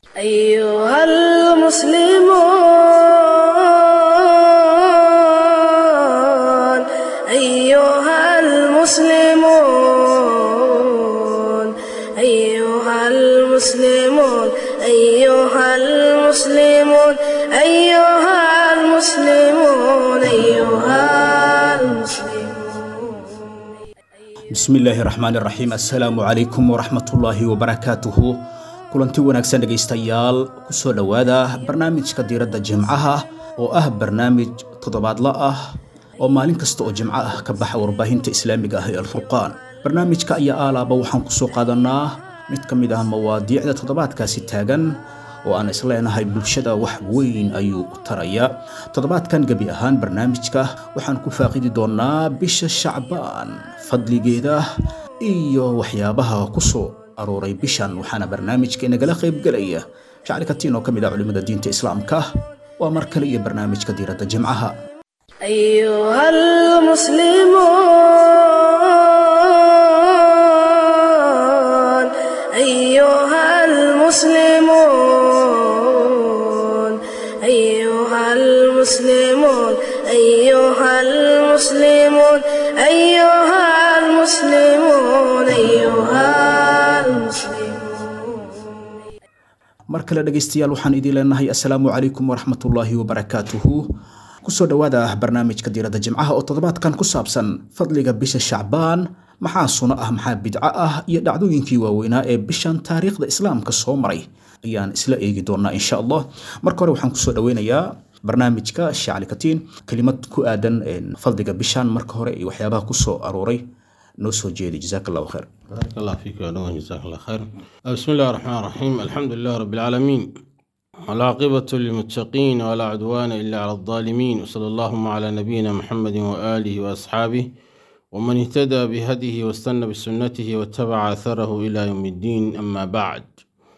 أيها المسلمون أيها المسلمون أيها المسلمون أيها المسلمون أيها المسلمون أيها المسلمون bismillaahi raxmaani raxiim assalaamu calaykum waraxmatullaahi wabarakaatuhu kulanti wanaagsan dhegaystayaal kusoo dhowaada barnaamijka diiradda jimcaha oo ah barnaamij toddobaadla ah oo maalin kasta oo jimco ah ka baxa warbaahinta islaamiga ah ee alfurqaan barnaamijka ayaa aalaaba waxaan kusoo qaadanaa mid ka mid ah mawaadiicda toddobaadkaasi taagan oo aan isleenahay bulshada wax weyn ayuu u taraya toddobaadkan gebi ahaan barnaamijka waxaan ku faaqidi doonaa bisha shacbaan fadligeeda iyo waxyaabaha ku soo arooray bishan waxaana barnaamijka inagala qaybgelaya shacli katiin oo ka mid ah culimmada diinta islaamka waa mar kale iyo barnaamijka diiradda jimcaha أيها المسلمون أيها المسلمون أيها المسلمون أيها المسلمون أيها المسلمون أيها المسلمون mar kale dhegaystayaal waxaan idiin leenahay assalaamu calaykum waraxmatullaahi wabarakaatuhu kusoo dhowaada barnaamijka diiradda jimcaha oo toddobaadkan ku saabsan fadliga bisha shacbaan maxaa suno ah maxaa bidco ah iyo dhacdooyinkii waaweynaa ee bishan taariikhda islaamka soo maray ayaan isla eegi doonaa insha allah marka hore waxaan kusoo dhoweynayaa barnaamijka shacli katiin kelimad ku aadan fadliga bishan marka hore iyo waxyaabaha kusoo arooray noo soo jeedi jazaak allahu khayr بارك الله فيك يا نوح جزاك الله خير بسم الله الرحمن الرحيم الحمد لله رب العالمين والعاقبة للمتقين ولا عدوان إلا على الظالمين وصلى اللهم على نبينا محمد وآله وأصحابه ومن اهتدى بهديه واستنى بسنته واتبع أثره إلى يوم الدين أما بعد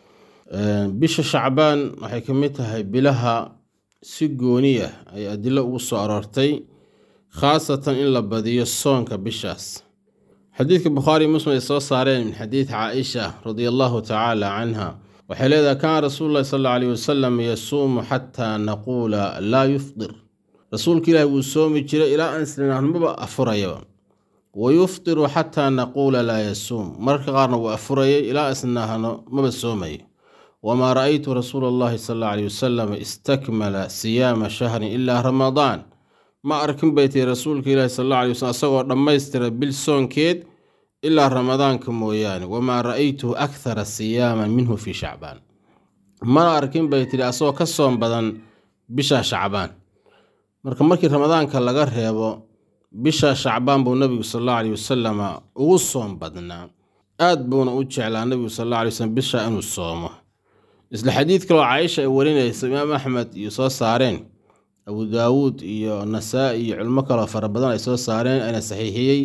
آه، بش شعبان waxay ka mid tahay bilaha si gooniya ay adilo ugu soo aroortay khaasatan in la badiyo soonka bishaas xadiidka bukhaari muslim ay soo saareen min xadiid caaisha radia allahu tacaala canha waxay leedahay kaana rasuulu llahi sal alla alayh wasalam yasuumu xataa naquula laa yufdir rasuulka ilaahi wuu soomi jiray ilaa aan islinahmaba afurayaba wa yufdiru xataa naquula laa yasuum mararka qaarna wuu afurayay ilaa isnahno maba soomayo wamaa ra'aytu rasuula allahi sal alla alayh wasalam istakmala siyaama shahrin ilaa ramadaan ma arkin bay tihi rasuulka ilaahi sal alla alay wasalam isagoo dhammaystira bil soonkeed ilaa ramadaanka mooyaane wamaa ra'aytuhu akthara siyaaman minhu fii shacbaan mana arkin bay tihi asagoo ka soom badan bisha shacbaan marka markii ramadaanka laga reebo bisha shacbaan buu nabigu sal alla alay wasalama ugu soom badnaa aad buuna u jeclaa nabigu sal alla alay wasalam bisha inuu soomo isla xadiid kaloo caaisha ay warinaysa imaam axmed iyo soo saareen abu daawuud iyo nasaa-i iyo culmo kaloo fara badan ay soo saareen ayna saxiixiyey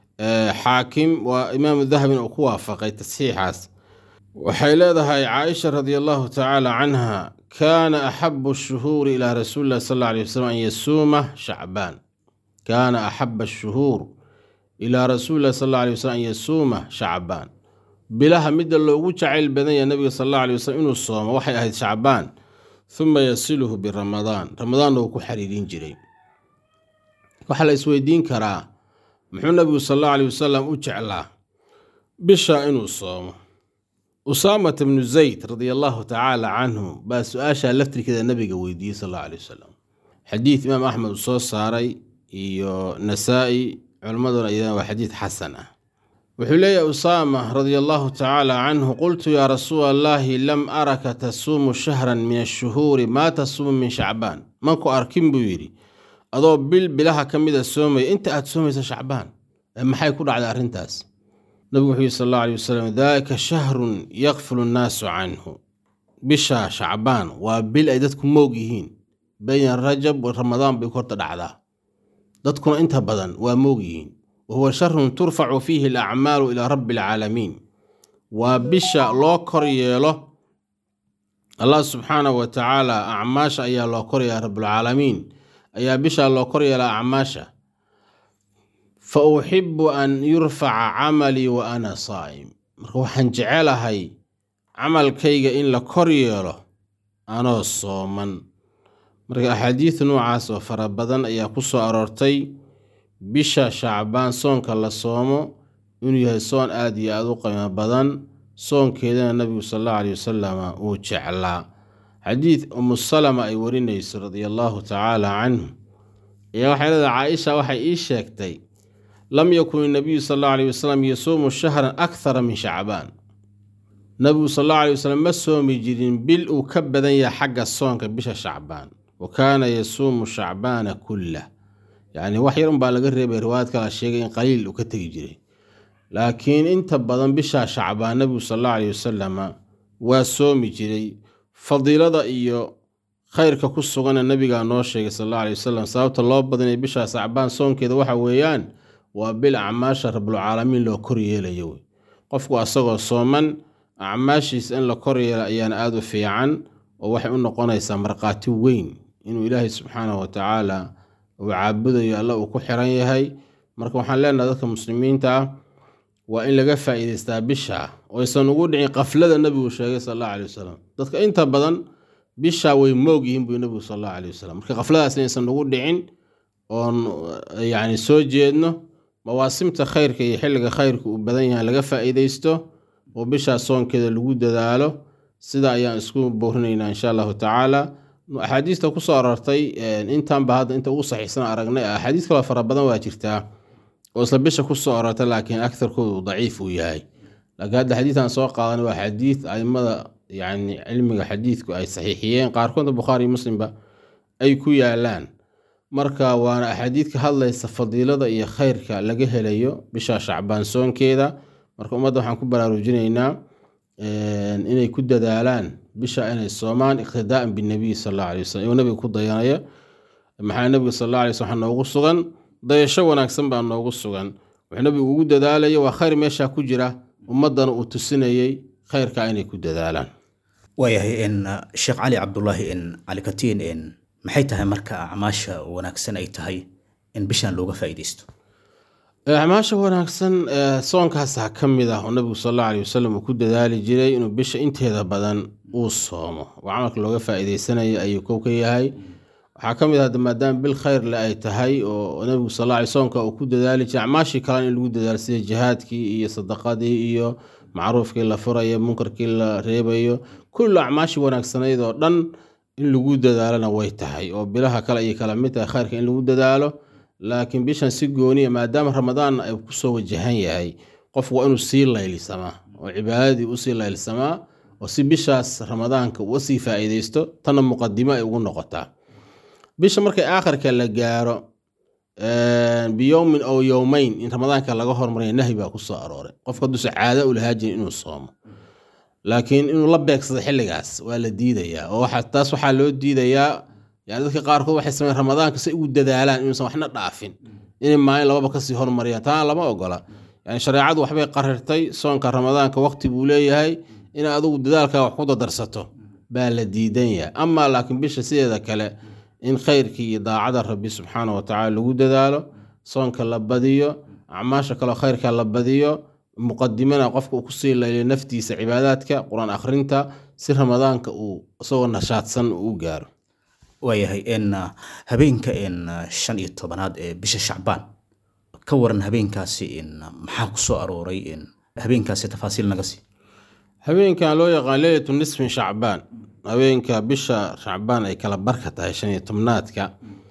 xaakim waa imaamu dahabin uu ku waafaqay tasxiixaas waxay leedahay caaisha radi allahu tacaala canha kaana axabu ashuhuuri ilaa rasuuli llahi sal alla alay wasalam an yasuuma shacbaan kaana axaba ashuhuur ilaa rasuuli llahi sal alla alay wasalam an yasuuma shacbaan bilaha midda loogu jacayl badan yahay nabiga sal alla alay wasalam inuu soomo waxay ahayd shacbaan uma yasiluhu biramadaan ramadaanna uu ku xariirin jiray waxaa la isweydiin karaa muxuu nabigu sal allahu alay wasalam u jeclaa bisha inuu soomo usaamat bnu zayd radia allahu tacaala canhu baa su-aashaa laftirkeeda nabiga weydiiyey sal allahu alay wasalam xadiid imaam axmed uu soo saaray iyo nasaa-i culimmaduna iyadana waa xadiid xasan ah wuxuu leeyahy usaama radia allahu tacaala canhu qultu yaa rasuula allahi lam araka tasuumu shahran min ashuhuuri maa tasuumu min shacbaan manku arkin buu yidhi adoo bil bilaha ka mida soomaya inta aad soomaysa shacbaan ee maxay ku dhacday arrintaas nabigu wuxuu yihi sal allahu alay wasalam daalika shahrun yakfulu nnaasu canhu bisha shacbaan waa bil ay dadku moog yihiin bayna rajab wa ramadaan bay korta dhacdaa dadkuna inta badan waa moog yihiin wahuwa sharun turfacu fiihi alacmaalu ilaa rabbi alcaalamiin waa bisha loo kor yeelo allah subxaanahu wa tacaala acmaasha ayaa loo kor yeela rabbulcaalamiin ayaa bishaa loo kor yeelaa acmaasha fa uxibu an yurfaca camalii wa ana saa'im marka waxaan jecelahay camalkayga in la kor yeelo anoo sooman marka axaadiid noocaas oo fara badan ayaa ku soo aroortay bisha shacbaan soonka la soomo inuu yahay soon aad iyo aada u qiimo badan soonkeedana nabigu sal allahu aleyh wasalama uu jeclaa xadiid umu salama ay warinayso radia allaahu tacaala canhu ayaa waxay leedahay caaisha waxay ii sheegtay lam yakun inabiyu sal allahu aleyh wasalam yasuumu shahran akhara min shacbaan nabigu sal allahu aley wasalam ma soomi jirin bil uu ka badan yahay xagga soonka bisha shacbaan wa kaana yasuumu shacbaana kullah yacni wax yar unbaa laga reebay riwaayad kala sheegay in qaliil uu ka tegi jiray laakiin inta badan bishaa shacbaan nabigu sal allahu aleyh wasalama waa soomi jiray fadiilada iyo khayrka ku sugana nabigaa noo sheegay sal alla aley wasalam sababta loo badinay bishaa shacbaan soonkeeda waxa weeyaan waa bil acmaasha rabulcaalamiin loo kor yeelayo wey qofku asagoo sooman acmaashiisa in la kor yeela ayaana aada u fiican oo waxay u noqonaysaa markhaati weyn inuu ilaahay subxaanahu watacaala uu caabudayo alla uu ku xiran yahay marka waxaan leenahay dadka muslimiinta ah waa in laga faa'iidaystaa bisha oo aysan ugu dhicin qaflada nebigu sheegay sal allahu aley wasalam dadka inta badan bishaa way moog yihiin buu nebigu sal allahu aley wasalam marka qafladaas inaysan ugu dhicin oon yacni soo jeedno mawaasimta khayrka iyo xilliga khayrka uu badan yahay laga faa'iidaysto oo bishaa soonkeeda lagu dadaalo sida ayaan isku boorinaynaa insha allahu tacaala axaadiista kusoo aroortay intaanba hadda inta ugu saxiixsan aragnay axaadiis kaloo fara badan waa jirtaa oo isla bisha kusoo aroortay laakiin agtarkooda uu daciif uu yahay laakiin hadda xadiidan soo qaadan waa xadiid aimada yani cilmiga xadiidku ay saxiixiyeen qaarkoodna bukhaari iyo muslimba ay ku yaalaan marka waana axaadiid ka hadlaysa fadiilada iyo khayrka laga helayo bisha shacbaan soonkeeda marka ummadda waxaan ku baraarujinaynaa inay ku dadaalaan bisha inay soomaan iqtidaaan binabiy sal alla alay wasalam iyuu nabiga ku dayanaya maxaa nabiga sal alla alay waslm waxaa noogu sugan dayasho wanaagsan baa noogu sugan wuxuu nabigu ugu dadaalaya waa khayr meeshaa ku jira ummaddana uu tusinayey khayrka inay ku dadaalaan waayahay in sheekh cali cabdulaahi in cali katiin in maxay tahay marka acmaasha wanaagsan ay tahay in bishan looga faa'iidaysto acmaasha wanaagsan soonkaasa ka mid ah oo nabigu sal alla aley wasalam uu ku dadaali jiray inuu bisha inteeda badan uu soomo oo camalka looga faa'iidaysanaya ayuu kow ka yahay waxaa ka mid ah maadaama bil khayr le ay tahay oo nabigu sal alla aley soonka uu ku dadaali jiray acmaashii kalena in lagu dadaalo sida jihaadkii iyo sadaqadii iyo macruufkii la furayo munkarkii la reebayo kullu acmaashii wanaagsanayd oo dhan in lagu dadaalona way tahay oo bilaha kale ayay kala mid tahay khayrka in lagu dadaalo laakiin bishan si gooniya maadaama ramadaan ay kusoo wajahan yahay qof waa inuu sii laylisamaa oo cibaadadii usii laylsamaa oo si bishaas ramadaanka uu sii faa'iidaysto tanna muqadimo ay ugu noqotaa bisha markay aakhirka la gaaro biyowmin ow yowmeyn in ramadaanka laga hormaraya nahyi baa kusoo arooray qofka hadduusa caado u lahaa jirin inuu soomo laakiin inuu la beegsado xilligaas waa la diidayaa oo taas waxaa loo diidayaa yani dadka qaarkood waxay sameyn ramadaanka si ugu dadaalaan inuusan waxna dhaafin inay maalin lababa kasii hormariyaan taana lama ogola yani shareecadu waxbay qarirtay soonka ramadaanka waqti buu leeyahay in adugu dadaalkaa wax ku dadarsato baa la diidan yahay amaa laakiin bisha sideeda kale in khayrkii iyo daacada rabbi subxaana wa tacala lagu dadaalo soonka la badiyo acmaasha kaleo khayrka la badiyo muqadimana qofka uu kusii layliyo naftiisa cibaadaadka qur-aan akhrinta si ramadaanka uu isagoo nashaadsan uu gaaro waayahay in habeenka in shan iyo tobanaad ee bisha shacbaan ka waran habeenkaasi in maxaa ku soo arooray in habeenkaasi tafaasiil naga sii habeenkan loo yaqaan leylatu nisfin shacbaan habeenka bisha shacbaan ay kala barka tahay shan iyo tobnaadka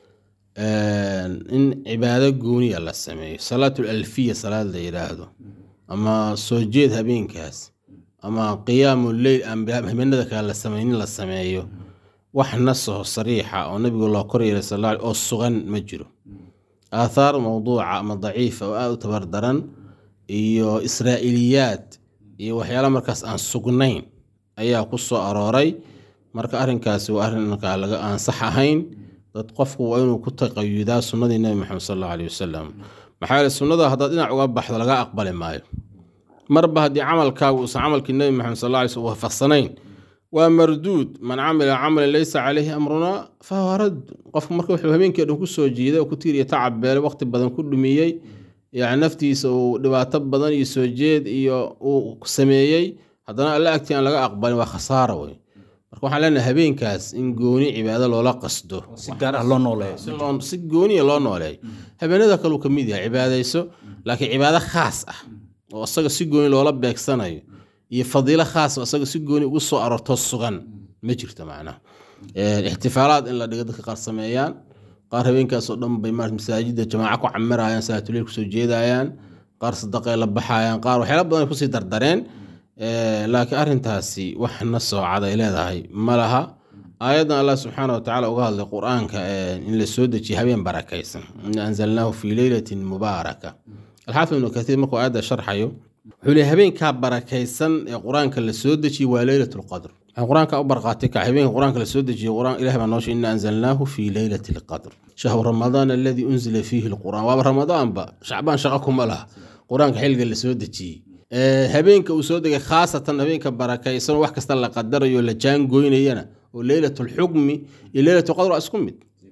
in cibaado gooniya la sameeyo salaatul alfiya salaad la yidhaahdo ama soo jeed habeenkaas ama qiyaamu leyl habeenada kale la sameynin la sameeyo wax nasaho sariixa oo nabigu loo kor yeelay sal oo sugan ma jiro aathaar mawduuca ama daciifa oo aada u tabardaran iyo israa'iliyaad iyo waxyaala markaas aan sugnayn ayaa ku soo arooray marka arrinkaasi waa arrin markaa laga aan sax ahayn dad qofku waa inuu ku taqayudaa sunnadii nebi maxamed sal allahu aleyh wasalam maxaa yeele sunnada haddaad dhinac uga baxdo laga aqbali maayo marba haddii camalkaagu uusan camalkii nebi maxamed sal alla alay slm waafaqsanayn waa marduud man camila camalan laysa caleyhi amrunaa fahuwa radd qofku marka wuxuu habeenkii dhan ku soo jiiday oo ku tiiriya tacab beele waqti badan ku dhumiyey yani naftiisa uu dhibaato badan iyo soo jeed iyo uu sameeyey haddana alla agtii aan laga aqbalin waa khasaara wey marka waxaan leenahay habeenkaas in gooni cibaado loola qasdo si gaar ah loo nooleeyo si loo- si gooniya loo nooleeyo habeenada kaleu ka mid yahay cibaadayso laakiin cibaado khaas ah oo isaga si gooni loola beegsanayo iyo fadiilo khaas oo isaga si gooni ugu soo aroorto sugan ma jirto macnaha Eh, ixtifaalaad in la dhigo dadka qaar sameeyaan qaar habeenkaas oo dhan bay maarata masaajida jamaaca ku camirayaan salaatuleil kusoo jeedayaan qaar sadaqay la baxayaan qaar waxyaala badan ay kusii dardareen Eh, laakiin arrintaasi waxna soocad ay leedahay ma laha aayaddan allah subxaana wa tacaala uga hadlay qur-aanka eh, in la soo dejiye habeen barakaysan ina anzalnaahu fii leylatin mubaaraka alxaafid ibnu katiir markuu aayadda sharxayo wuxuu leeyahay habeenkaa barakaysan ee qur-aanka la soo dejiyey waa leylat lqadr waxaan qur-aanka u barqaatay ka habeenka qur-aanka la soo dejiyey qur-aan ilaah baa noosha ina anzalnaahu fii leylati lqadr shahru ramadaan aladii unzila fiihi lqur'aan waaba ramadaanba shacbaan shaqo kuma laha qur-aanka xilliga la soo dejiyey Eh, habeenka uu soo degay khaasatan habeenka barakaysan oo wax kasta la qadarayo la jaangoynayana oo leylat lxukmi iyo leylat lqadr waa isku mid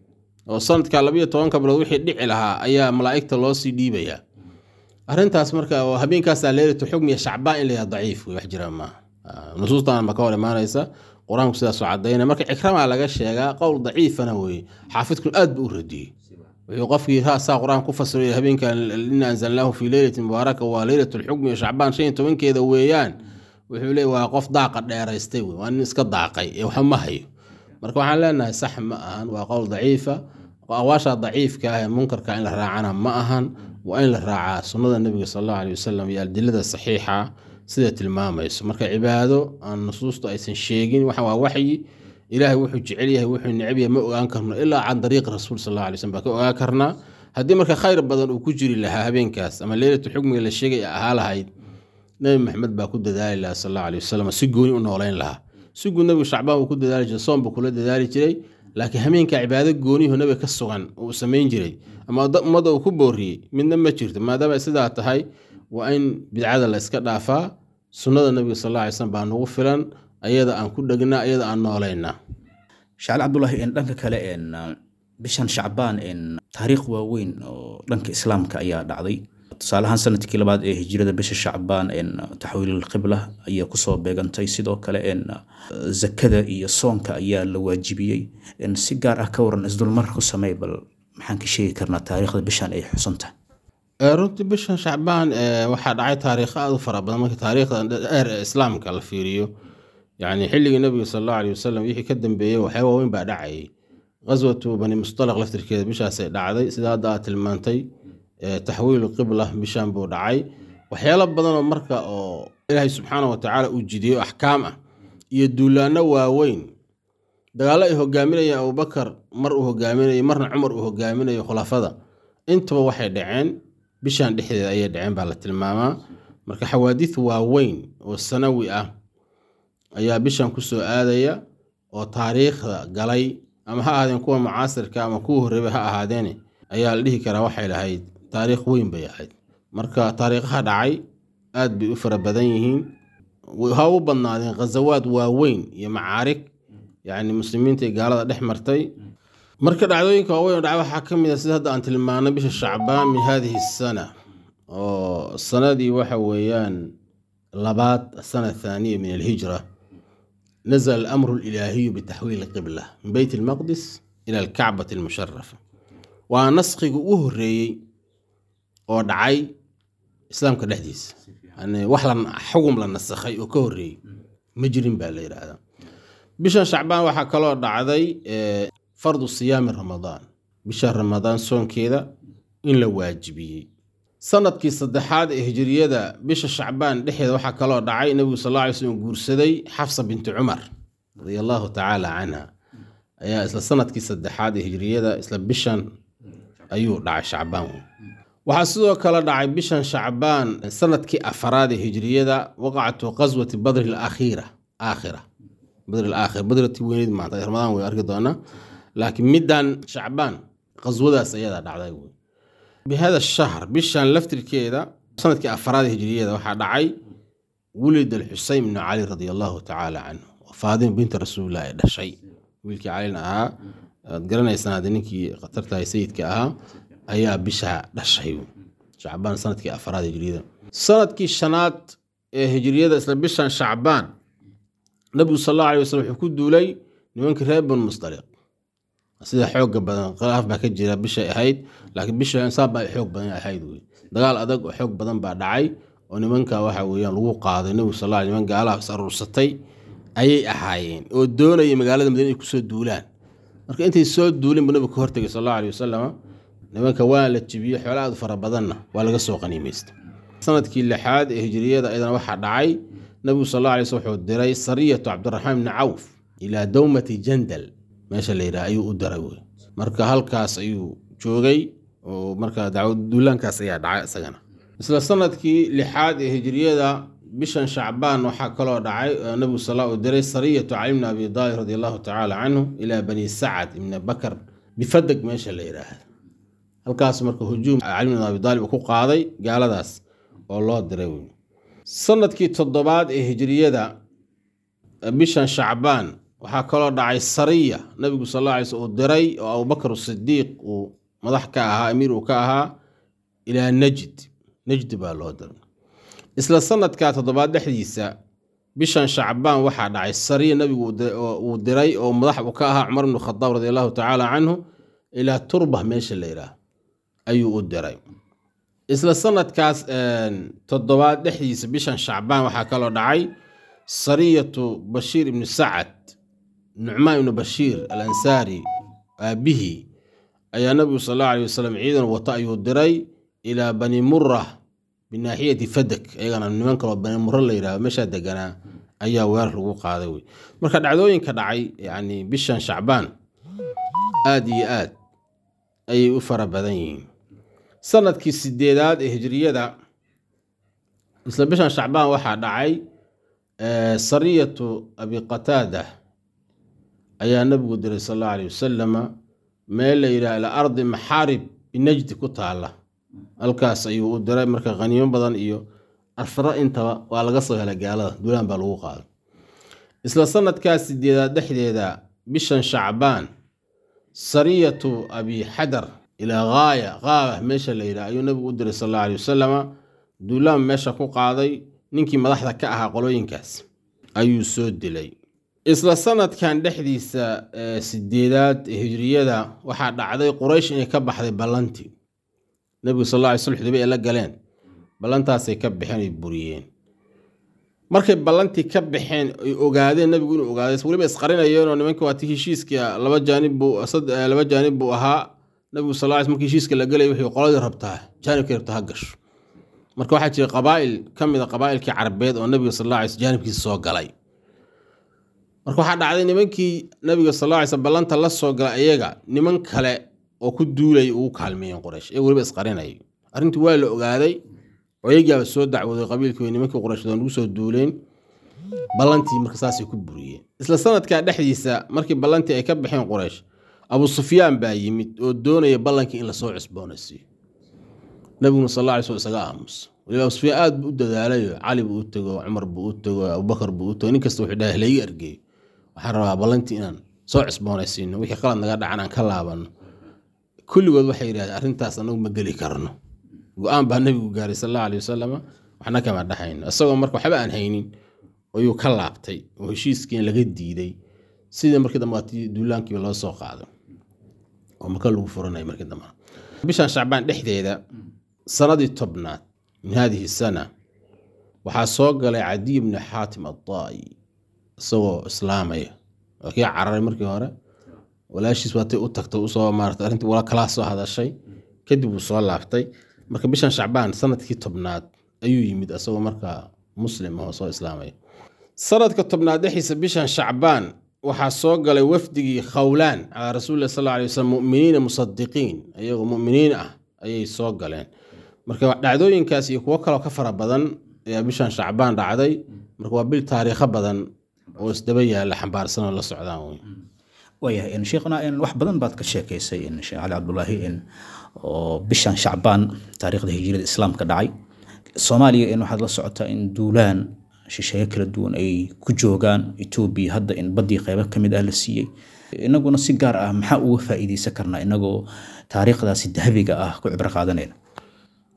oo sanadka labayo tobanka bilood wixii dhici lahaa ayaa malaa'igta loo sii dhiibayaa arrintaas marka oo habeenkaasaa leylatu xukmi iyo shacbaan in layaa daciif wey wax jira maaha Ah, nusuustan ba ka hor imaanaysa qur-aanku sidaasoo cadaynaya marka cikramaa laga sheegaa qowl daciifana weye xaafidkun aad bu u radiyey wuxuu qofkii saa qur-aan ku fasiray habeenkan ina anzalnaahu fii leylati mubaaraka waa leylat lxukmi iyo shacbaan shan iyo tobankeeda weeyaan wuxuu leey waa qof daaqa dheeraystay wey waa nin iska daaqay ee waxba ma hayo marka waxaan leenahay sax ma ahan waa qowl daciifa awaasha daciifka ah ee munkarka in la raacana ma ahan waa in la raacaa sunnada nebiga sal allahu aley wasalam iyo adilada saxiixa sida tilmaamayso marka cibaado aan nusuustu aysan sheegin waxa waa waxyi ilaahay wuxuu jecel yahay wuxuu neceb yahay ma ogaan karno ilaa can dariiqi rasuul sal alla alay slm baa ka ogaan karnaa haddii marka khayr badan uu ku jiri lahaa habeenkaas ama leylatu xukmiga la sheegay ahaa lahayd nebi maxamed baa ku dadaali lahaa sal alla alay wasalam si gooni u noolayn lahaa si guud nebigu shacbaan uu ku dadaali jiray soon buu kula dadaali jiray laakiin habeenka cibaado goonihu nebiga ka sugan uu samayn jiray ama ummadda uu ku booriyey midna ma jirto maadaama ay sidaa tahay waa in bidcada la iska dhaafaa sunnada nebiga sal alla alay slam baa nagu filan ayada aan ku dhegnaa ayada aan noolaynaa shacali cabdulaahi en dhanka kale en bishan shacbaan en taariikh waaweyn oo dhanka islaamka ayaa dhacday tusaale ahaan sanadkii labaad ee hijrada bisha shacbaan en taxwiilulqibla ayaa kusoo beegantay sidoo kale en zakada iyo soonka ayaa la waajibiyey en si gaar ah ka waran isdulmar ku samey bal maxaan ka sheegi karnaa taariikhda bishan ay xusan tahay runtii bishan shacbaan waxaa dhacay taariikho aada u fara badan marka taariikhda dheer ee islaamka la fiiriyo yani xilligii nabiga sal allahu aley wasalam wixii ka dambeeyey waxyaaba waaweyn baa dhacayay qaswatu bani mustalaq laftirkeeda bishaasay dhacday sida hadda aad tilmaantay taxwiilu qibla bishan buu dhacay waxyaalo badanoo marka oo ilaahay subxaana wa tacaala uu jidiyo axkaam ah iyo duulaano waaweyn dagaallo ay hogaaminayeen abubakar mar uu hogaaminayo marna cumar uu hogaaminayo khulafada intaba waxay dhaceen bishan dhexdeeda ayay dhaceen baa la tilmaamaa marka xawaadiid waaweyn oo sanawi ah ayaa bishan kusoo aadaya oo taariikhda galay ama ha ahaadeen kuwa mucaasirka ama kuwa horreeba ha ahaadeene ayaa la dhihi karaa waxay lahayd taariikh weyn bay ahayd marka taariikhaha dhacay aad bay u fara badan yihiin ha u badnaadeen khazawaad waaweyn iyo macaarig yacni muslimiinta iyo gaalada dhex martay marka dhacdooyinka waaweyn oo dhacay waxaa ka mid a sida hadda aan tilmaanay bisha shacbaan min hadihi sana oo sanadii waxa weeyaan labaad asana athaaniya min alhijra nazla alamru alilaahiyu bitaxwiil qibla min beyt almaqdis ila alkacbati almusharafa waa naskhiga u horeeyey oo dhacay islaamka dhexdiisa yani wax la xugum la nasakhay oo ka horeeyey ma jirin baa la yidhaahdaa bishan shacbaan waxaa kaloo dhacday fardu siyaami ramadaan bisha ramadaan soonkeeda in la waajibiyey sanadkii saddexaad ee hijiriyada bisha shacbaan dhexeeda waxaa kaloo dhacay nebigu sal alla alay slm guursaday xafsa binti cumar radia allahu tacaala canha ayaa isla sanadkii saddexaad ee hijiriyada isla bishan ayuu dhacay shacbaan waxaa sidoo kale dhacay bishan shacbaan sanadkii afaraad ee hijiriyada waqacatu qaswati badri alakhiira aakhira badri alaakhir badriti weyneyd maanta ramadaan way arki doonaa laakiin middan shacbaan qaswadaas ayadaa dhacday wey bihada shahr bishan laftirkeeda sanadkii afaraad hijriyada waxaa dhacay wulid alxuseyn bnu cali radia allahu tacaala canhu faadima binta rasuulilah ee dhashay wiilkii calina ahaa aad garanaysaan hadda ninkii khatartahay sayidka ahaa ayaa bisha dhashay shacbaan sanadkii afaraad hijriyada sanadkii shanaad ee hijriyada isla bishan shacbaan nabigu sal allahu alay wasalam wuxuu ku duulay nimankii reer banu mustaliq sida xooga badan khilaaf baa ka jira bishay ahayd laakiin bisha insaan baa xoog badan ahayd wey dagaal adag oo xoog badan baa dhacay oo nimanka waxa weeyaan lagu qaaday nabigu sal alla alay niman gaalaha is aruursatay ayay ahaayeen oo doonayay magaalada madiina inay kusoo duulaan marka intay soo duulin buu nabigu ka hortegay sal allahu alay wasalam nimanka waa la jibiyey xoolo aad fara badanna waa laga soo qaniimaysta sanadkii lixaad ee hijriyada ayadana waxaa dhacay nabigu sal alla alay sl wuxuu diray sariyatu cabdiraxmaan bni cawf ilaa dowmati jandal meesha la yidhaha ayuu u diray wey marka halkaas ayuu joogay oo marka dacwad duulaankaas ayaa dhacay isagana isla sanadkii lixaad ee hijriyada bishan shacbaan waxaa kaloo dhacay nabigu sal uu diray sariyatu cali bni abi daalib radi allahu tacaala canhu ilaa bani sacad ibni bakar bifadeg meesha la yidhaahda halkaas marka hujuum cali bn abi daalib uu ku qaaday gaaladaas oo loo diray wey sanadkii toddobaad ee hijriyada bishan shacbaan waxaa kaloo dhacay sariya nabigu sal alla alay sl uu diray oo abubakar sidiiq uu madax ka ahaa amiir uu ka ahaa ilaa najd najd baa loo diray isla sanadka toddobaad dhexdiisa bishan shacbaan waxaa dhacay sariya nabigu uu diray oo madax uu ka ahaa cumar bnu khadaab radi allahu tacaala canhu ilaa turba meesha la yidhaah ayuu u diray isla sanadkaas toddobaad dhexdiisa bishan shacbaan waxaa kaloo dhacay sariyatu bashiir ibnu sacad nucmaan ibnu bashiir al ansaari aabihii ayaa nabigu sal allahu alay wasalam ciidan wata ayuu diray ilaa bani mura binaaxiyati fadak iyagana niman kaloo bani mura la yidhahdo meeshaa deganaa ayaa weerar lagu qaaday wey marka dhacdooyinka dhacay yani bishan shacbaan aada iyo aad ayay u fara badan yihiin sanadkii sideedaad ee hijriyada isla bishan shacbaan waxaa dhacay sariyatu abi qataada ayaa nabigu diray sal allahu alay wasalama meel la yidhaha ila ardi maxaarib binajdi ku taala halkaas ayuu u diray marka khaniimo badan iyo asro intaba waa laga soo helay gaalada duulaan baa lagu qaaday isla sanadkaas sideedaad dhexdeeda bishan shacbaan sariyatu abi xadar ilaa haaya qaaba meesha la yidhaha ayuu nabigu u diray sal allahu alay wasalama duulaan meesha ku qaaday ninkii madaxda ka ahaa qolooyinkaas ayuu soo dilay isla sanadkan dhexdiisa sideedaad ee hijriyada waxaa dhacday quraysh inay ka baxday ballantii nebigu sal ly sl xudaybe ay la galeen ballantaasay ka baxeen ay buriyeen markay ballantii ka baxeen ay ogaadeen nebigu inuu ogaaday weliba isqarinayeenoo nimanka waati heshiiska laba jaanib buu laba jaanib buu ahaa nebigu sal ly markii heshiiska la gelay wixii qoladii rabtaa jaanibkii rabtaa ha gasho marka waxaa jira qabaa'il ka mid a qabaa'ilkii carabeed oo nebiga sal ly jaanibkiisa soo galay marka waxaa dhacday nimankii nabiga sal lla alay sl ballanta la soo gala iyaga niman kale oo ku duulay ugu kaalmeeyeen quraysh iyaga weliba isqarinay arrintii waa la ogaaday oo iyagaaba soo dacwooday qabiilkii nimankii quraysh oo nagu soo duuleen ballantii marka saasay ku buriyeen isla sanadkaa dhexdiisa markii ballantii ay ka baxeen quraysh abu sufyaan baa yimid oo doonaya ballankii in lasoo cusboonaysiiyo nabiguna sal alla alay sl isaga aamus waliba abu sufyaan aad buu u dadaalayo cali buu u tego cumar buu u tego abubakar buu u tego nin kasta wuxuu dhahay layga ergeeyo waxaan rabaa ballantii inaan soo cusboonaysiino wixii qalad naga dhacan aan ka laabano kulligood waxay yidhahdeen arrintaas anagu ma geli karno go-aan baa nabigu gaaray sal allahu alay wasalam waxna kama dhaxayno isagoo marka waxba aan haynin ayuu ka laabtay oo heshiiskiin laga diiday sidii markii dambe waatii duulaankiiba loo soo qaaday oo maka lagu furanaya markii dambe bishan shacbaan dhexdeeda sanadii tobnaad min hadihi sana waxaa soo galay cadiy bni xaatim addaa'i isagoo islaamaya waa kii cararay markii hore walaashiis waatay u tagtay usoo maarata arrintii wala kalaa soo hadashay kadib wuu soo laabtay marka bishan shacbaan sanadkii tobnaad ayuu yimid isagoo markaa muslim oo soo islaamaya sanadka tobnaad dhexdiisa bishan shacbaan waxaa soo galay wafdigii khawlaan calaa rasuulilah sal alay waslm muminiina musadiqiin iyagoo muminiin ah ayay soo galeen marka dhacdooyinkaas iyo kuwo kaloo ka fara badan ayaa bishan shacbaan dhacday marka waa bil taariikho badan oo isdaba yaalla xambaarsanoo la socdaan wey waayahay sheekhna wax badan baad ka sheekaysay sheekh cali cabdulaahi oo bishan shacbaan taariikhda hijrada islaamka dhacay soomaaliya in waxaad la socotaa in duulaan shisheeye kala duwan ay ku joogaan etoobiya hadda in baddii qeybo ka mid ah la siiyey inaguna si gaar ah maxaa uga faa'iideysan karnaa inagoo taariikhdaasi dahabiga ah ku cibro qaadanayna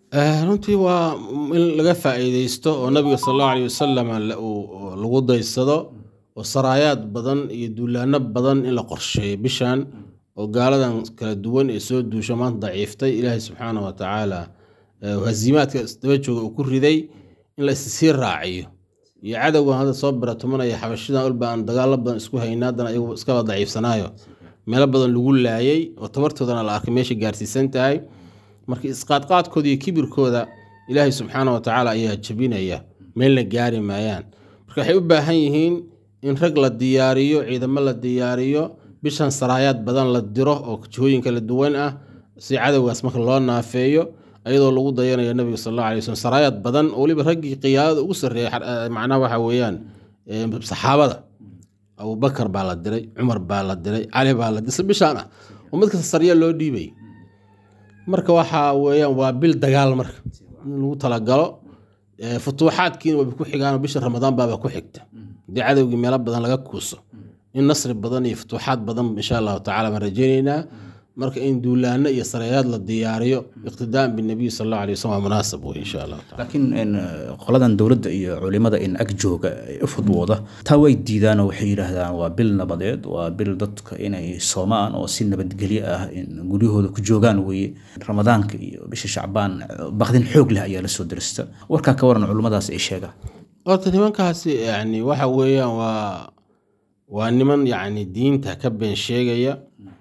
Eh, runtii waa in laga faa'iideysto oo nabiga sal allahu aleyh wasalam la- uu- lagu daysado oo saraayaad badan iyo duulaano badan in la qorsheeyo bishan oo gaaladan kala duwan ee soo duusha maanta daciiftay ilaahay subxaana wa tacaala eh, hasiimaadka isdaba jooga uu ku riday in la issii raaciyo iyo cadowgan hadda soo baratumanaya xabashidan walba aan dagaalo badan isku hayna haddana ayagu iskaba daciifsanaayo meelo badan lagu laayay oo tabartoodana la arkay meesha gaarsiisan tahay marka isqaadqaadkooda iyo kibirkooda ilaahay subxaana wa tacaala ayaa jebinaya meelna gaari maayaan marka waxay u baahan yihiin in rag la diyaariyo ciidamo la diyaariyo bishan saraayaad badan la diro oo jihooyin kala duwan ah si cadowgaas marka loo naafeeyo ayadoo lagu dayanayo nabiga sal allahu alay waslm saraayaad badan oo weliba raggii qiyaadada ugu sarreeyay xar- eh, macnaha waxa weeyaan eh, saxaabada abubakar baa la diray cumar baa la diray cali baa la diray si bishaan ah oo mid kasta sarya loo dhiibay marka waxa weeyaan waa bil dagaal marka in lagu talagalo Eh, futuuxaadkiina wayba ku xigaan bisha ramadaan baaba ku xigta haddii cadowgii meelo badan laga kuuso in nasri badan iyo futuuxaad badan insha allahu tacala baan rajaynaynaa marka in duulaano iyo sareeyaad la diyaariyo iqtidaan binabiy sal allahu alay wasallam waa munaasab wey insha allahu tacala laakiin in, eh, qoladan dowladda iyo culimada in ag jooga ee u fudwooda taa way diidaan oo waxay yidhaahdaan waa bil nabadeed waa bil dadka inay soomaan oo si nabadgelyo ah in guryahooda ku joogaan weeye ramadaanka iyo bisha shacbaan eh, baqdin xoog leh ayaa la soo dirista warkaa ka waran culimmadaas ay sheegaan horta nimankaasi yani waxa weeyaan waa waa niman yani diinta ka been sheegaya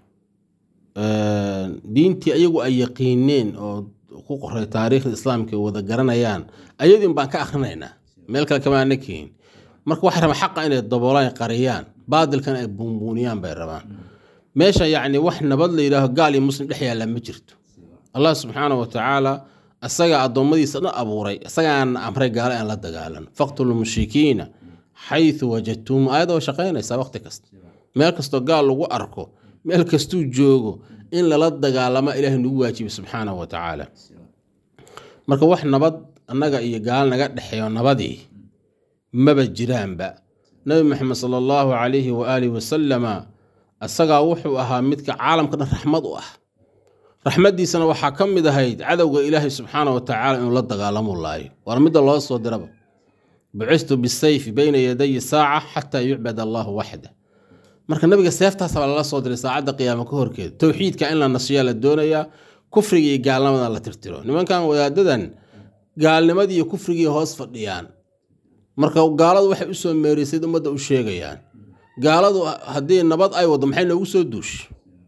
Een, diintii ayagu ay yaqiineen oo ku qoray taariikhda islaamka ay wada garanayaan ayadin baan ka akhrinaynaa meel kale kama ana keenin marka waxay rabaan xaqa inay daboolaan qariyaan baadilkan ay buunbuuniyaan bay rabaan meesha yacni wax nabad la yidhaaho gaal iyo muslim dhex yaalla ma jirto allah subxaana wa tacaala asagaa addoommadiisa dhan abuuray isagaana amray gaalo aan la dagaalan faqtulu mushrikiina xayثu wajadtum aayadda waa shaqaynaysaa waqti kasta meel kastoo gaal lagu arko meel kastuu joogo in lala dagaalama ilaahay nagu waajibay subxaana wa tacaala marka wax nabad annaga iyo gaal naga dhexeeyo nabadii maba jiraanba nabi maxamed sala allahu calayhi waaalihi wasalama asagaa wuxuu ahaa midka caalamka dhan raxmad u ah raxmaddiisana waxaa ka mid ahayd cadowga ilaahay subxaana wa tacaala inuu la dagaalamu laayo waana midda loo soo diraba bucistu bisayfi bayna yadayi saaca xataa yucbad allahu waxda marka nabiga seeftaasa baa lala soo diray saacadda qiyaamo ka horkeeda towxiidka in la nasiyaa la doonayaa kufriga iyo gaalnimada la tirtiro nimankan wadaadadan gaalnimadii iyo kufrigii hoos fadhiyaan marka gaaladu waxay usoo meerisayd ummadda u sheegayaan gaaladu haddii nabad ay wado maxay noogu soo duush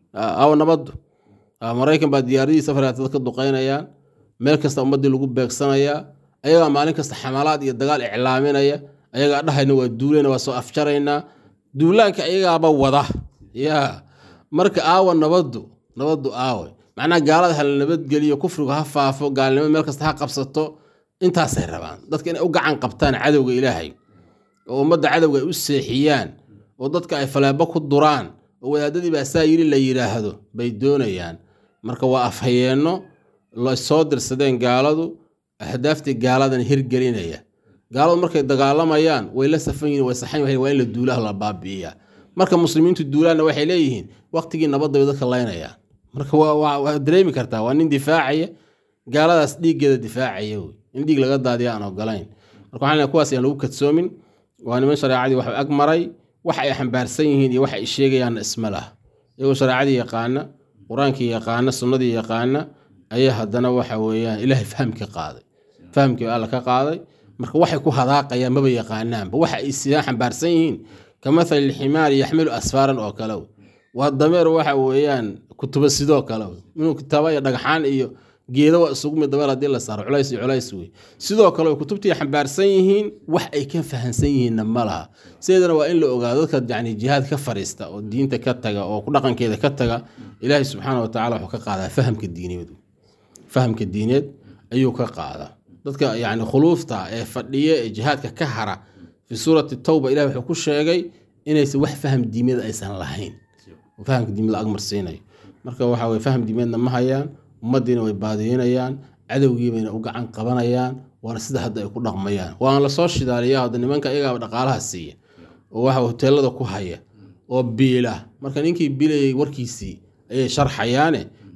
aw nabaddu Ah, maraykan baa diyaaradihii safaraatada ka duqaynayaan meel kasta ummaddii lagu beegsanayaa ayagaa maalin kasta xamalaad iyo dagaal iclaaminaya ayagaa dhahayna waa duulayna waa soo afjaraynaa duulaanka ayagaaba wada ya marka aawa nabaddu nabaddu aawe macnaha gaalada hala nabadgeliyo kufrigu ha faafo gaalnimo meel kasta ha qabsato intaasay rabaan dadka inay u gacan qabtaan cadowga ilaahay oo ummadda cadowga ay u seexiyaan oo dadka ay faleebo ku duraan oo wadaadadii baa saa yiri la yidhaahdo bay doonayaan marka waa afhayeenno la soo dirsadeen gaaladu ahdaaftii gaaladan hirgelinaya gaaladu markay dagaalamayaan way la safan yihin way saxan yihin waa in la duulaha la baabi'iyaa marka muslimiintu duulaanna waxay leeyihiin waqtigii nabadda bay dadka laynayaan marka waa waa waa dareemi kartaa waa nin difaacaya gaaladaas dhiiggeeda difaacaya wey in dhiig laga daadiya aan ogolayn marka waxaan leeyahay kuwaas ayaan lagu kadsoomin waa niman shareecadii wax ag maray wax ay xambaarsan yihiin iyo wax ay sheegayaanna isma lah iyagoo shareecadii yaqaana qur-aankii yaqaana sunnadii yaqaana ayaa haddana waxa weeyaan ilaahay fahamka qaaday fahamkii alla ka qaaday marka waxay ku hadaaqayaan maba yaqaanaanba waxa ay sidaan xambaarsan yihiin ka mathali lximaari yaxmilu asfaaran oo kale wey. waa dameer waxa weeyaan kutuba sidoo kale wey. inuu kitaaba iyo dhagxaan iyo geedo waa isugu mid dameer haddii la saaro culays iyo culays wey sidoo kale way kutubtii xambaarsan yihiin wax ay ka fahansan yihiinna ma laha sideedana waa in la ogaado dadka yani jihaad ka fariista oo diinta ka taga oo ku dhaqankeeda ka taga ilaahay subxaana wa tacala wuxuu ka qaadaa fahamka diineed fahamka diineed ayuu ka qaadaa dadka yani khuluufta ee fadhiya ee jihaadka ka hara fi suurati tawba ilahi wuxuu ku sheegay inaysan wax faham diimeed aysan lahayn oo fahamka diimeed la agmarsiinayo marka waxa weye faham diimeedna ma hayaan ummaddiina way baadiyenayaan cadowgii bayna u gacan qabanayaan waana sida hadda ay ku dhaqmayaan waana lasoo shidaaliya hadda nimanka iyagaaba dhaqaalaha siiya oo waxa hoteelada ku haya oo biila marka ninkii bilayay warkiisii ayay sharxayaane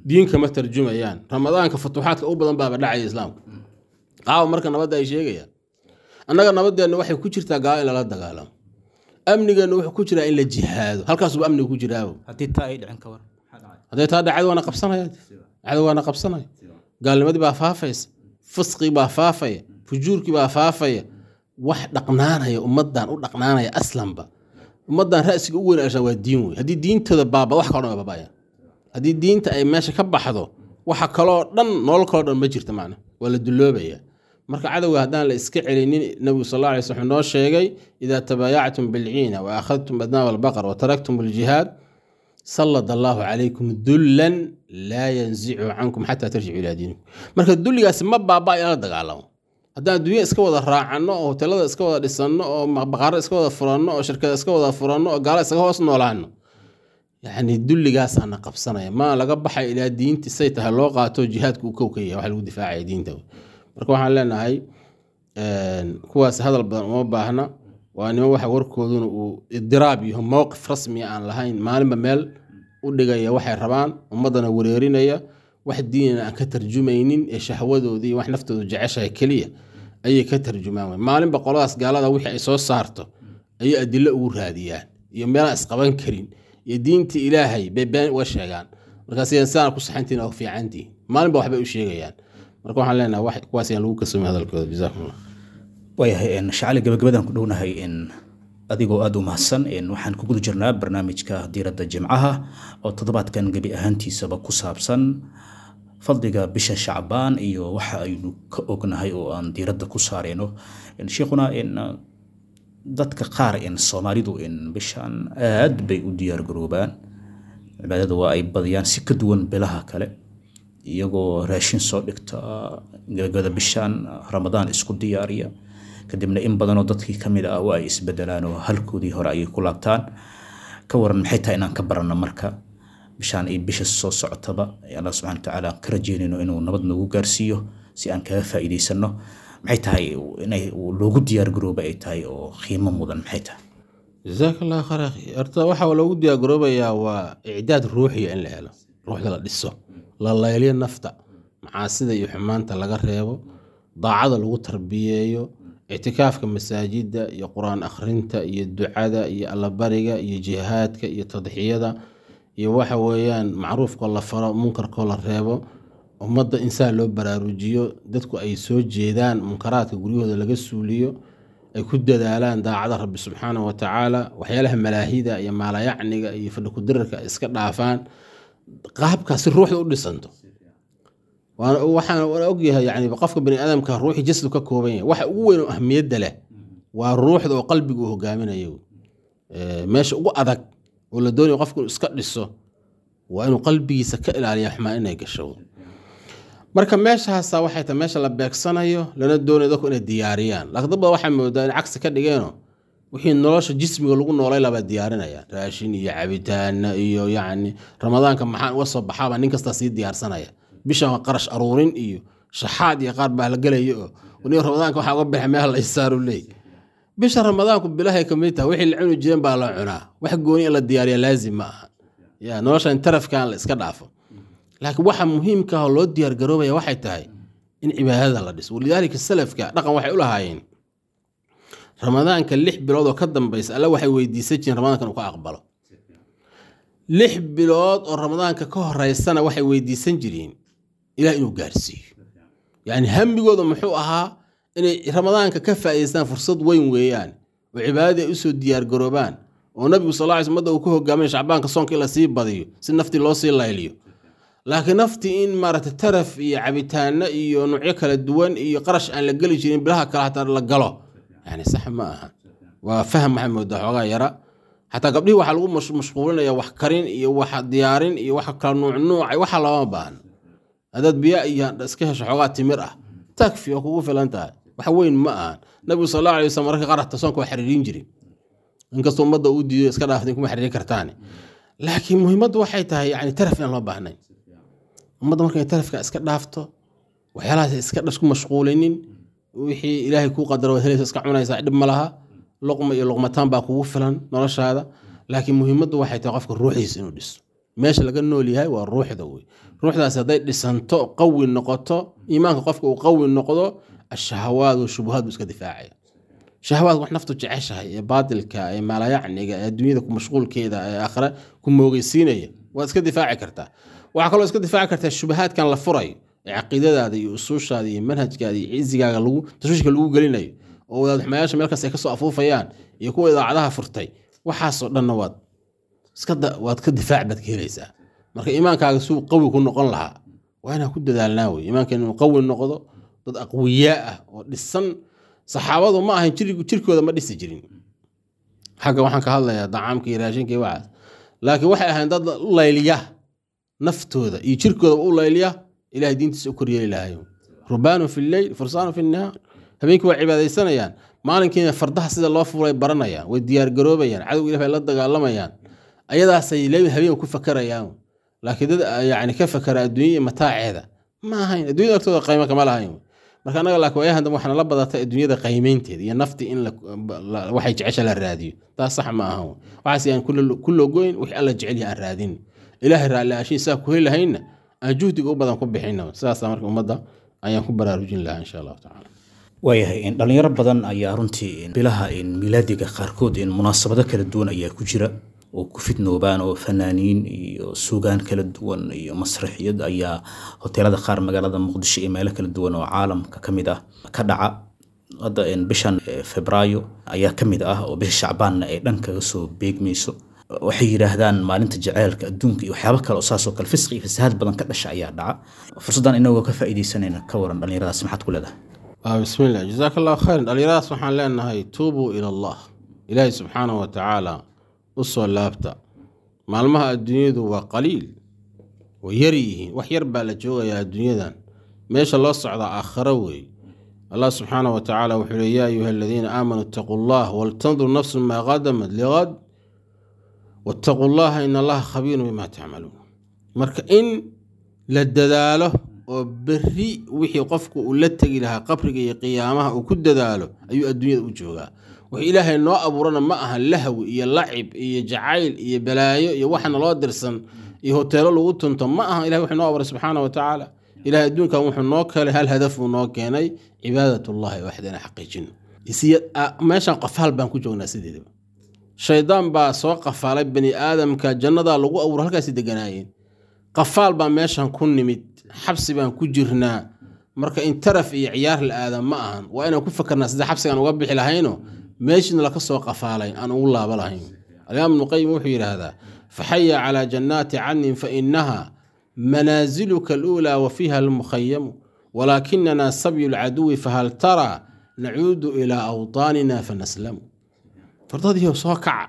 diin kama tarjumayaan ramadaanka futuuxaadka u badan baaba dhacaya islaamka qaawa marka nabadda ay sheegayaan annaga nabadeenna waxay ku jirtaa gaalo in lala dagaalamo amnigeenna wuxuu ku jiraa in la jihaado halkaasuba amniga ku jiraabo haddii taa ay dhicin ka war hadday taa dhacdo waana qabsanaya cadow waana qabsanaya gaalnimadii baa faafaysa fisqii baa faafaya fujuurkii baa faafaya wax dhaqnaanaya ummadan u dhaqnaanaya aslanba ummadan ra'siga u weyn ashaa waa diin wey haddii diintooda baaba wax kaloo dhan waa baabaya haddii diinta ay meesha ka baxdo waxa kaloo dhan nolol kaloo dhan ma jirta macna waa la duloobaya marka cadowga haddaan la iska celinin nabigu sal alla alay slam noo sheegay idaa tabaayactum bilciina wa akhadtum adnaab albaqar wa taraktum aljihaad sallad allaahu calaykum dullan laa yanzicu cankum xataa tarjicu ilaa diinikum marka dulligaasi ma baaba in la dagaalamo haddaan adduunya iska wada raacanno oo hotelada iska wada dhisanno oo baqaaro iska wada furanno oo shirkada iska wada furanno oo gaalo isaga hoos noolaano yacni dulligaasaana qabsanaya ma laga baxay ilaa diinti say tahay loo qaato jihaadku uu kow ka yahay wax lagu difaacaya diinta marka waxaan leenahay kuwaas hadal badan uma baahna waa niman waxa warkooduna uu idiraab iyo mowqif rasmiya aan lahayn maalinba meel u dhigaya waxay rabaan ummadana wareerinaya wax diinana aan ka tarjumaynin ee shahwadoodii iyo wax naftoodu jeceshahay keliya ayay ka tarjumaan wey maalinba qoladaas gaalada wixii ay soo saarto ayay adilo ugu raadiyaan iyo meelaan isqaban karin iyo diintii ilaahay bay been uga sheegaan markaas sidaan ku saxantiin oo fiicantiin maalinba waxbay u sheegayaan marka waxaan leenahay kuwaas ayaan lagu kasoomi hadalkooda jazakumullah waayahay shacali gabagabadan ku dhownahay in adigoo aada u mahadsan waxaan ku guda jirnaa barnaamijka diiradda jimcaha oo toddobaadkan gebi ahaantiisaba ku saabsan fadliga bisha shacbaan iyo waxa aynu ka ognahay oo aan diiradda ku saareyno sheekhuna dadka qaar in soomaalidu in bishan aad bay u diyaargaroobaan cibaadada waa ay badiyaan si ka duwan bilaha kale iyagoo raashin soo dhigta gabagabada bishan ramadaan isku diyaariya kadibna in badanoo dadkii ka mid ah waa ay isbedelaan oo halkoodii hore ayay ku laabtaan ka waran maxay tahay inaan ka baranno marka bishaan iyo bisha soo socotaba allah subxana watacaala aan ka rajeynayno inuu nabad noogu gaarsiiyo si aan kaga faa'iidaysano maxay tahay inay loogu diyaargarooba ay tahay oo qiimo mudan maxay tahay jazaak allah khayr akhi horta waxaa loogu diyaargaroobayaa waa icdaad ruuxiya in la helo ruuxda la dhiso la layliyo nafta macaasida iyo xumaanta laga reebo daacada lagu tarbiyeeyo ictikaafka masaajida iyo qur-aan akhrinta iyo ducada iyo allabariga iyo jihaadka iyo tadxiyada iyo waxa weeyaan macruufkoo la faro munkarkoo la reebo ummadda insaan loo baraarujiyo dadku ay soo jeedaan munkaraadka guryahooda laga suuliyo ay ku dadaalaan daacada rabbi subxaana wa tacaala waxyaalaha malaahida iyo maalayacniga iyo fadhikudirarka ay iska dhaafaan qaabkaasi ruuxda u dhisanto waxaan ogyahay yani qofka bani aadamka ruuxi jasdu ka kooban yahay waxa ugu weyn oo ahmiyadda leh waa ruuxda oo qalbiga uu hogaaminayo meesha ugu adag oo la doonaya qofku inuu iska dhiso waa inuu qalbigiisa ka ilaaliya xumaan inay gasho marka meeshaasa waxay tahay meesha la beegsanayo lana doonayo dadku inay diyaariyaan laakiin dad badan waxaa moodaa in cagsi ka dhigeeno wixii nolosha jismiga lagu noolay labaa diyaarinaya raashin iyo cabitaana iyo yacni ramadaanka maxaan uga soo baxaabaa nin kastaa sii diyaarsanaya bishan qarash aruurin iyo shaxaad iyo qaar baa la gelaya oo nin ramadaanka waxaa uga baxay meel la isaaru leey bisha ramadaanku bilahay kamid tahay wixii la cuni jireen baa la cunaa wax gooni in la diyaariya laazim ma aha ya noloshan tarafkan la iska dhaafo laakiin waxa muhiimka ah oo loo diyaargaroobaya waxay tahay in cibaadada la dhiso walidaalika salafka dhaqan waxay u lahaayeen ramadaanka lix bilood oo ka dambaysa alle waxay weydiisan jireen ramadaanka inuu ka aqbalo lix bilood oo ramadaanka ka horeysana waxay weydiisan jireen ilaah inuu gaarsiiyo yacni hamigooda muxuu ahaa inay ramadaanka ka faa'idaystaan fursad weyn weeyaan oo cibaadadii ay usoo diyaargaroobaan oo nabigu sal lla ly umada uu ka hogaaminay shacbaanka soonka in la sii badiyo si naftii loo sii layliyo laakiin naftii in maaragtay taraf iyo cabitaano iyo nuucyo kala duwan iyo qarash aan la geli jirin bilaha kale hataa la galo yani sax ma aha waa faham waxaa moodaa xoogaa yara xataa gabdhihii waxaa lagu mashquulinaya wax karin iyo wax diyaarin iyo wax kala nuuc nuucay waxa looma baahno haddaad biyo iyo iska hesho xoogaa timir ah takfi oo kugu filan tahay wax weyn ma ahan nabigu sal alla alay waslm marka qarata soonka waa xiriirin jirin inkastoo ummadda uu diido iska dhaaftin kuma xiriirin kartaane laakiin muhiimaddu waxay tahay yani taraf aan loo baahnayn ummadda markay tarafka iska dhaafto waxyaalahaas iska dhasku mashquulinin wixii ilaahay kuu qadaro waad helaysa iska cunaysaa dhib ma laha luqma iyo luqmataan baa kugu filan noloshaada laakiin muhiimaddu waxay tahay qofka ruuxiisa inuu dhiso meesha laga nool yahay waa ruuxda wey ruuxdaas hadday dhisanto qawi noqoto iimaanka qofka uu qawi noqdo ashahawaad wa shubuhaad buu iska difaacaya shahawaad wax naftu jeceshahay ee baadilka ee maalayacniga ee adduunyada ku mashquulkeeda ee aakhire ku moogeysiinaya waad iska difaaci kartaa waxaa kaloo iska difaaci kartaa shubahaadkan la furayo ee caqiidadaada iyo usuushaada iyo manhajkaada iyo cizigaaga lagu tashwiishka lagu gelinayo oo wadaadxumayaasha meel kasta ay kasoo afuufayaan iyo kuwa idaacadaha furtay waxaasoo dhanna waad iska waad ka difaac baad ka helaysaa marka iimaankaaga suu qawi ku noqon lahaa waa inaan ku dadaalnaa wey iimaankeena inuu qawi noqdo dad aqwiyaa ah oo dhisan saxaabadu ma ahayn jirkooda ma dhisi jirin xagga waxaan ka hadlayaa dacaamka iyo raashinka iyo waxaas laakiin waxay ahayn dad u layliya naftooda iyo jirkooda u layliya ilahay diintiisa u koryeeli lahayo rubaanu fi lleyl fursaanu fi nahaar habeenkii waa cibaadaysanayaan maalinkiina fardaha sida loo fuulay baranayaan way diyaargaroobayaan cadowga ilah bay la dagaalamayaan ayadaasay leeyihin habeen ku fakarayaan laakiin dad yani ka fakara adduunya iyo mataaceeda ma ahayn adduunyada agtooda qaymo kama lahayn marka annaga laakiin waayahan dambe waxaana la badatay adduunyada qaymeynteeda iyo nafti in waxay jecesha la raadiyo taas sax ma ahan waxaas aan ku logoyn wixii alla jecel yahay aan raadin ilaahay raalli aashiin saa ku heli lahayna aan juhdiga u badan ku bixina sidaasa marka ummadda ayaan ku baraarujin lahaa insha allahu tacala waayahay dhalinyaro badan ayaa runtii bilaha milaadiga qaarkood munaasabado kala duwan ayaa ku jira oo ku fidnoobaan oo fanaaniin iyo suugaan kala duwan iyo masraxiyad ayaa hoteelada qaar magaalada muqdisho iyo meelo kala duwan oo caalamka ka mid ah ka dhaca hadda bishan febraayo ayaa ka mid ah oo bisha shacbaanna ay dhan kaga soo beegmayso waxay yidhaahdaan maalinta jaceylka adduunka iyo waxyaabo kale oo saasoo kale fisqi iyo fasahaad badan ka dhasha ayaa dhaca fursaddan inagoo ka faa'iidaysanayna ka waran dhallinyaradaas maxaad ku leedahay bismillah jazaaka allahu khayran dhallinyaradaas waxaan leenahay tuubuu ila allah ilaahay subxaanahu wa tacaala u soo laabta maalmaha adduunyadu waa qaliil way yar yihiin wax yar baa la joogayaa adduunyadan meesha loo socdaa aakharo weey allah subxaanahu wa tacaala wuxuu le yaa ayuha aladiina aamanuu itaquu allah waltandur nafsu maa qadamat liqad wattaquu llaha in allaha khabiirun bimaa tacmaluun marka in la dadaalo oo berri wixii qofku uu la tegi lahaa qabriga iyo qiyaamaha uu ku dadaalo ayuu adduunyada u joogaa wax ilaahay noo abuurana ma aha lahwi iyo lacib iyo jacayl iyo balaayo iyo waxana loo dirsan iyo hoteelo lagu tunto ma aha ilahay wuxuu noo abuuray subxaana wa tacaala ilahay adduunkan wuxuu noo keenay hal hadaf uu noo keenay cibaadatullahi waxdana xaqiijino meeshan qafaal baan ku joognaa sideedaba shaydaan baa soo qafaalay bani aadamka jannadaa lagu abuura halkaasi deganaayeen qafaal baa meeshan ku nimid xabsi baan ku jirnaa marka in taraf iyo ciyaar la aada ma ahan waa inaan ku fakarnaa sida xabsigaan uga bixi lahayno meeshiina laka soo qafaalay aan ugu laaba lahayn alimaam ibnuqayim wuxuu yidhaahdaa faxaya calaa jannaati cadnin fa inaha manaaziluka aluulaa wa fiiha almukhayamu walaakinana sabyu lcaduwi fahal taraa nacuudu ilaa awtaanina fanaslamu fardadiioo soo kaca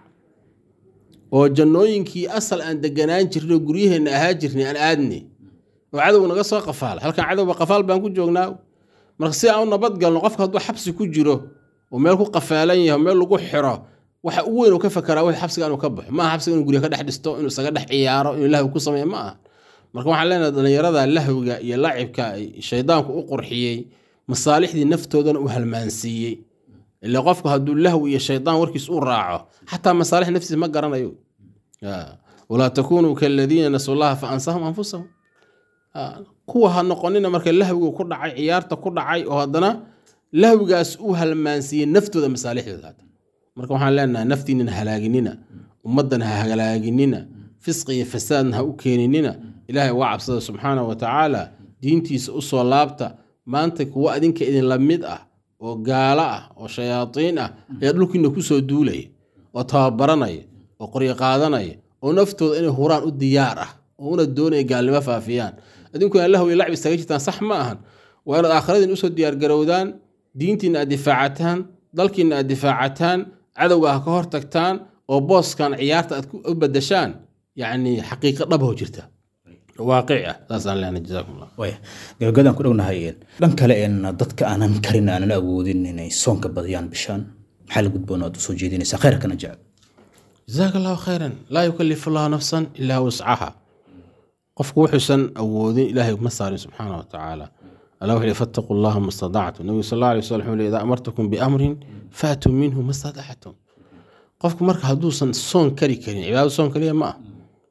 oo jannooyinkii asal aan deganaan jirnay oo guryaheenna ahaa jirnay aan aadne oo cadow naga soo qafaala halkan cadowba qafaal baan ku joognaa marka si aan u nabadgalno qofka hadduu xabsi ku jiro oo meel ku qafaalan yahay meel lagu xiro waxa u weyn uu ka fakaraa wixii xabsiga inuu ka baxo ma aha xabsiga inuu gurya ka dhex dhisto inuu isaga dhex ciyaaro inuu lahwi ku sameeyo ma aha marka waxaan leenahay dhallinyarada lahwiga iyo lacibka shaydaanku u qurxiyey masaalixdii naftoodana u halmaansiiyey ila qofku hadduu lahwi iyo shaydaan warkiis u raaco xataa masaalix naftiisa ma garanayo walaa takunuu kaladiina nasu llaha fa ansahum anfusahum kuwa ha noqonina marka lahwigu ku dhacay ciyaarta ku dhacay oo haddana lahwigaas u halmaansiiyey naftooda masaalixdooda hata marka waxaan leenahay naftiinan halaaginina ummaddan ha halaaginina fisqi iyo fasaadna ha u keeninina ilaahay waa cabsada subxaanahu wa tacaala diintiisa u soo laabta maanta kuwa adinka idinla mid ah oo gaalo ah oo shayaadiin ah ayaa dhulkiina kusoo duulaya oo tababaranaya oo qoryo qaadanaya oo naftooda inay huraan u diyaar ah oo una doonaya gaalnimo faafiyaan adinkuna lahwi lacbi isaga jirtaan sax ma ahan waa inaad aakhiradiin usoo diyaargarowdaan diintiina aad difaacataan dalkiina aad difaacataan cadowga ha ka hor tagtaan oo booskan ciyaarta aad u badashaan yacni xaqiiqo dhabho jirta waaqic ah saasaan lehna jazaakum allah waaya gabagabadaan ku dhownahay dhan kale een dadka aanan karin aanan awoodin inay soonka badiyaan bishaan maxaa la gudboon aad usoo jeedinaysaa khayrkana jecel jazaaka allahu khayran laa yukalifu allahu nafsan ilaa wuscaha qofku wuxuusan awoodin ilaahay ma saarin subxaana wa tacaala allah wuxuu yihi fattaquu allaha ma stadactum nabigu sal alla alay wasallam wuxuu yihi idaa amartakum biamrin faatuu minhu ma stadactum qofku marka hadduusan soon kari karin cibaado soon kaliya ma ah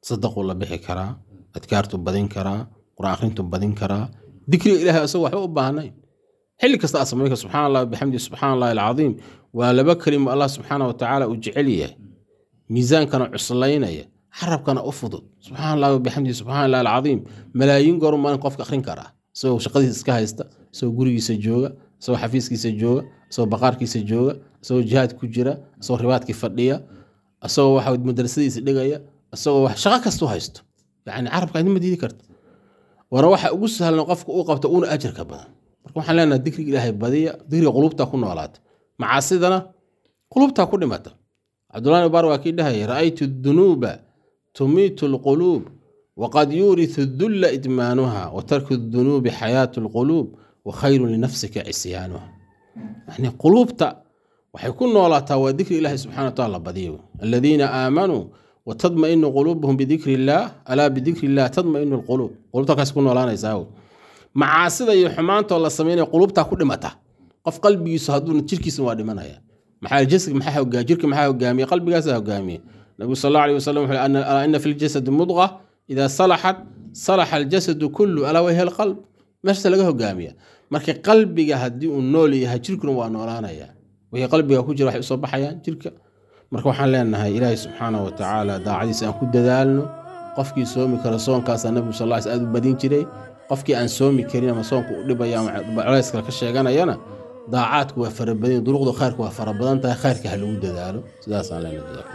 sadaquu la bixi karaa adkaartu badin karaa quraan akhrintu badin karaa dikriga ilahay asagoo waxba u baahnayn xilli kasta aad samayn kara subxana allah bixamdi subxana allahi alcadiim waa laba kelimo allah subxaana watacaala uu jecel yahay miisaankana cuslaynaya xarabkana u fudud subxana allah bixamdi subxana allahi alcadiim malaayiin goor maalin qofka akhrin karaa isagoo shaqadiisa iska haysta isagoo gurigiisa jooga isagoo xafiiskiisa jooga isagoo baqaarkiisa jooga isagoo jihaad ku jira isagoo ribaadkii fadhiya isagoo waxa madrasadiisa dhigaya isagoo wax shaqo kastu haysto yani carabka idin ma diidi karta waana waxa ugu sahlan qofka uu qabto uuna ajarka badan marka waxaan leenahay dikriga ilaahay badiya dikriga qulubtaa ku noolaata macaasidana qulubtaa ku dhimata cabdullahi bar waa kii dhahaya ra'aytu dunuuba tumiitu lquluub waqad yuuritu dulla idmaanuha wa tarku dunuubi xayaatu lquluub wa khayrun linafsika cisyaanuha yani quluubta waxay ku noolaataa waa dikri ilahi subxana wa taala la badiyo aladiina aamanuu watadmainu quluubuhum bidikri illaah alaa bidikri illah tadmainu lquluub qulubta kaas ku noolaanaysaa macaasida iyo xumaantoo la samaynaya qulubtaa ku dhimata qof qalbigiisu hadduu jirkiisa waa dhimanaya maxaa jasad maxaa hogaa jirka maxaa hogaamiye qalbigaasa hogaamiye nabigu sal allahu alih wasalam wuxuu alaa ina fi ljasadi mudqa idaa salaxat salaxa aljasadu kullu alaa wayha alqalb meeshasa laga hogaamiya marka qalbiga haddii uu nool yahay jirkuna waa noolaanaya wixii qalbiga ku jira waxay usoo baxayaan jirka marka waxaan leenahay ilaahay subxaana wa tacaala daacadiisa aan ku dadaalno qofkii soomi kara soonkaasaa nabigu sal lla aad u badin jiray qofkii aan soomi karin ama soonka u dhibaya ama culays kale ka sheeganayana daacaadku waa farabadan duruqda khayrka waa farabadan tahay khayrka ha lagu dadaalo sidaasaan leenahay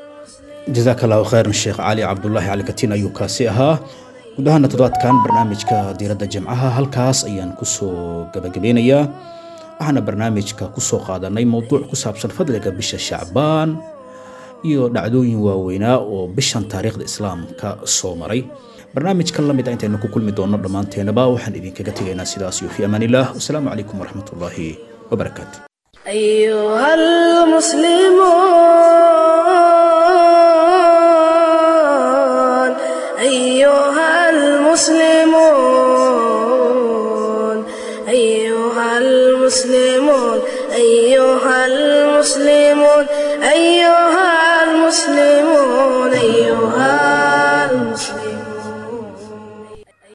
jazaaka allahu khayran sheekh cali cabdulaahi cali katiin ayuu kaasi ahaa guud ahaana toddobaadkan barnaamijka diiradda jimcaha halkaas ayaan kusoo gabagabeynayaa waxaana barnaamijka kusoo qaadanay mowduuc ku saabsan fadliga bisha shacbaan iyo dhacdooyin waaweynaa oo bishan taariikhda islaamka soo maray barnaamijkan la mid a intaynu ku kulmi doonno dhammaanteenaba waxaan idinkaga tegaynaa sidaas iyo fi amaan illah wasalaamu calaykum waraxmat ullaahi wabarakaatu أيها المسلمون أيها المسلمون أيها المسلمون أيها المسلمون أيها المسلمون